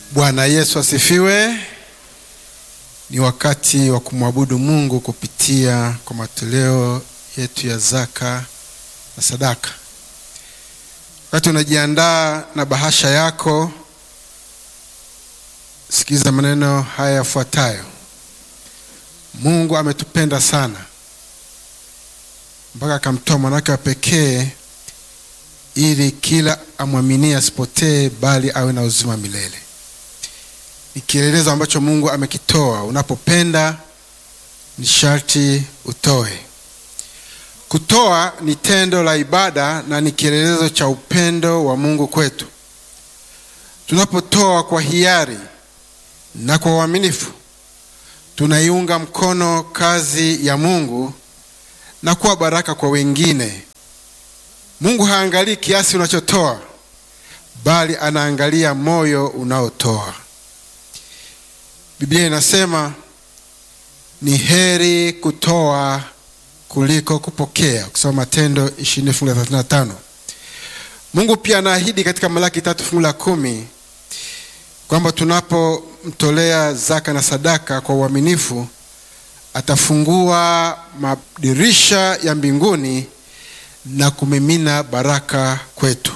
Bwana Yesu asifiwe. Ni wakati wa kumwabudu Mungu kupitia kwa matoleo yetu ya zaka na sadaka. Wakati unajiandaa na bahasha yako, sikiliza maneno haya yafuatayo. Mungu ametupenda sana mpaka akamtoa mwanawake wa pekee ili kila amwaminie asipotee bali awe na uzima milele. Ni kielelezo ambacho Mungu amekitoa. Unapopenda ni sharti utoe. Kutoa ni tendo la ibada na ni kielelezo cha upendo wa Mungu kwetu. Tunapotoa kwa hiari na kwa uaminifu, tunaiunga mkono kazi ya Mungu na kuwa baraka kwa wengine. Mungu haangalii kiasi unachotoa, bali anaangalia moyo unaotoa. Biblia inasema ni heri kutoa kuliko kupokea, ukisoma Matendo 20 fungu la 35. Mungu pia anaahidi katika Malaki tatu fungu la kumi kwamba tunapomtolea zaka na sadaka kwa uaminifu atafungua madirisha ya mbinguni na kumimina baraka kwetu.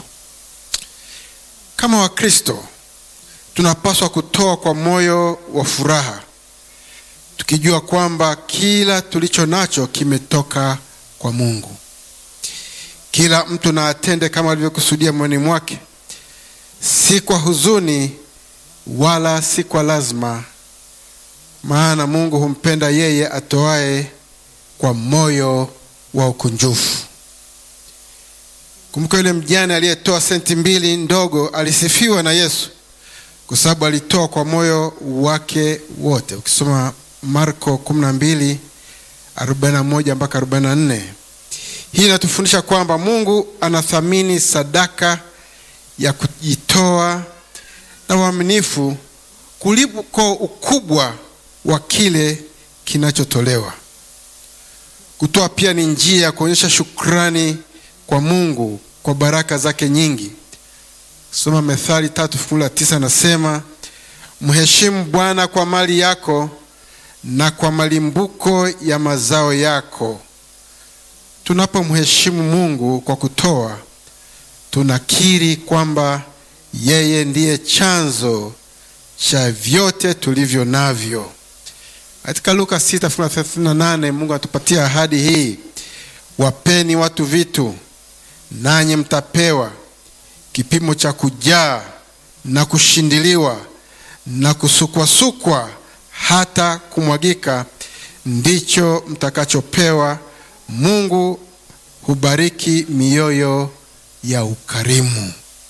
Kama Wakristo tunapaswa kutoa kwa moyo wa furaha, tukijua kwamba kila tulicho nacho kimetoka kwa Mungu. Kila mtu na atende kama alivyokusudia moyoni mwake, si kwa huzuni wala si kwa lazima, maana Mungu humpenda yeye atoaye kwa moyo wa ukunjufu. Kumbuka yule mjane aliyetoa senti mbili ndogo alisifiwa na Yesu kwa sababu alitoa kwa moyo wake wote. Ukisoma Marko 12 41 mpaka 44, hii inatufundisha kwamba Mungu anathamini sadaka ya kujitoa na uaminifu kuliko ukubwa wa kile kinachotolewa. Kutoa pia ni njia ya kuonyesha shukrani kwa Mungu kwa baraka zake nyingi. Soma Methali tatu fungu la tisa, nasema mheshimu Bwana kwa mali yako na kwa malimbuko ya mazao yako. Tunapomheshimu Mungu kwa kutoa, tunakiri kwamba yeye ndiye chanzo cha vyote tulivyo navyo. Katika Luka 6 fungu la 38 Mungu anatupatia ahadi hii, wapeni watu vitu nanyi mtapewa, kipimo cha kujaa na kushindiliwa na kusukwasukwa hata kumwagika, ndicho mtakachopewa. Mungu hubariki mioyo ya ukarimu.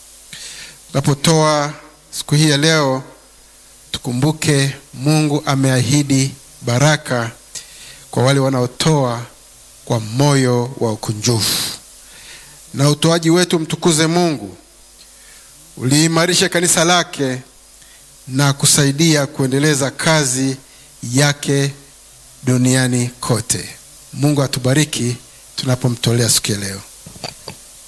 Tunapotoa siku hii ya leo, tukumbuke Mungu ameahidi baraka kwa wale wanaotoa kwa moyo wa ukunjufu na utoaji wetu mtukuze Mungu, uliimarishe kanisa lake na kusaidia kuendeleza kazi yake duniani kote. Mungu atubariki tunapomtolea siku ya leo.